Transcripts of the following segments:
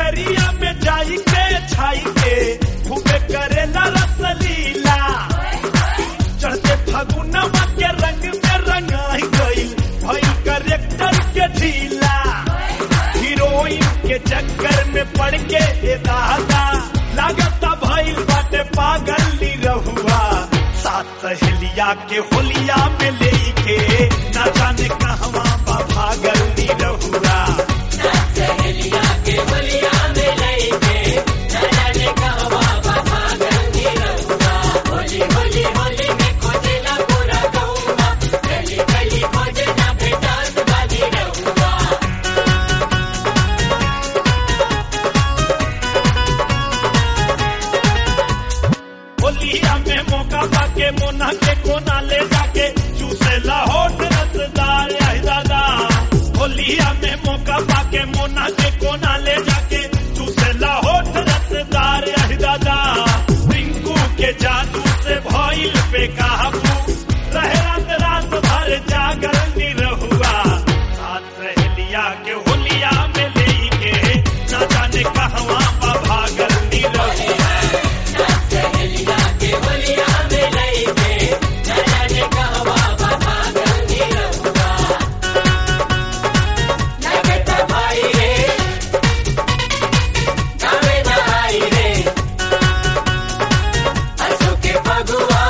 डगरिया में जाई के छाई के खूबे करेला रसलीला चढ़ते फगुनवा के रंग में रंगाई गई भई करेक्टर के ढीला हीरोइन के चक्कर में पड़ के ए दादा लागता भइल बाटे पागल नी रहुआ सात सहेलिया के होलिया में लेके ना जाने कहवा बा भागल नी रहुआ सहेलिया के बलिया में लइके न जाने कहवा बाबा गंदी रहुआ होली होली होली में खोजेला पूरा गौवा गली गली खोजे ना भेटात बाजी रहुआ होलिया में मौका पाके मोना के कोना ले जाके चूसे लाहौट रसदार आई दादा होलिया में मौका पाके मोना के कोना ले जाके चूसे लाहौट रसदार आई दादा रिंकू के जादू से भइल पे काबू रहे रात रात भर जागल नी रहुआ साथ सहेलिया के होलिया में लेके ना जाने कहवा बा भागल नी रहुआ सहेलिया के बलिया में लइके न जाने कहवा बाबा गंदी रहुआ लगता भाई रे गावे ना आई रे हंसू के फगुआ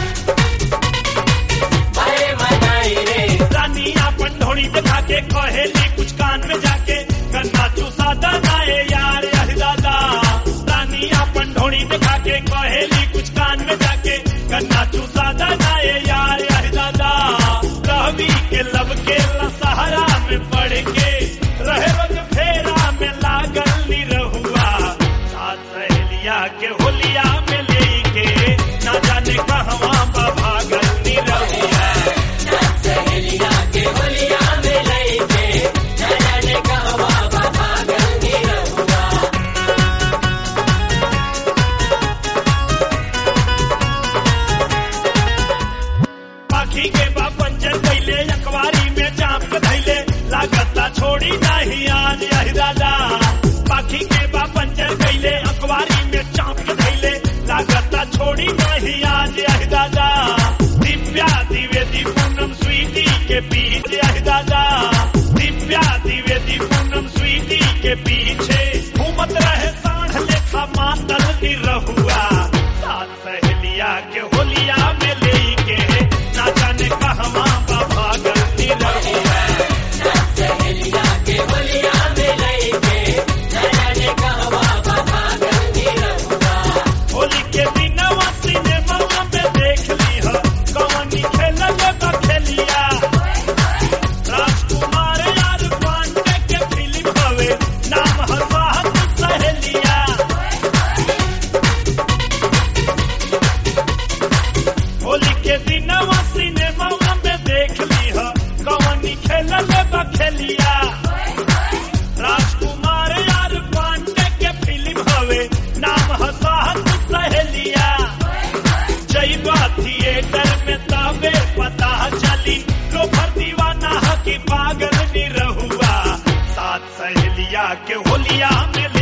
भरे मनाई रे रानी अपन ढोड़ी दिखा के कहेली कुछ कान में जाके गन्ना चूसा दनाए यार यह दादा रानी अपन ढोड़ी दिखा के कहेली कुछ कान में जाके गन्ना चूसा दनाए यार यह दादा रवि के लब के सहारा में पड़ के रहे रोज फेरा में लागल नी रहुआ साथ सहेलिया के होलिया में लेके ना जाने कहवा बा भागल नी रहुआ सहेलिया के बलिया में लइके न जाने कहवा बाबा गंदी रहुआ पाखी के बा पंचर कैले अखबारी में चाप के धैले लागता छोड़ी नहीं आज यही दादा पाखी के बा पंचर कैले अखबारी में चाप के धैले लागता छोड़ी नहीं आज यही दादा दिव्या द्विवेदी पूनम स्वीटी के बीच यही दादा दिव्या द्विवेदी पूनम स्वीटी के पीछे घूमत रहे साढ़ लेखा मातल नी रहुआ साथ सहेलिया के होलिया में लेके ना जाने कहवा बा भागल नी रहुआ सहेलिया के बलिया में लइके न जाने कहवा बाबा गंदी रहुआ होली के दिनवा सिनेमा में देख ली हो कवनी खेलल बा खेलिया राजकुमार यार पांडे के फिल्म हवे नाम ह साहब सहेलिया होली के दिनवा सिनेमा में देख ली हो कवनी खेलल बा खेलिया राजकुमार यार पांडे के फिल्म हवे नाम ह साहब सहेलिया जैबा थिएटर में तबे पता चली लोफर दीवाना ह की पागल नी रहुआ साथ सहेलिया के होलिया में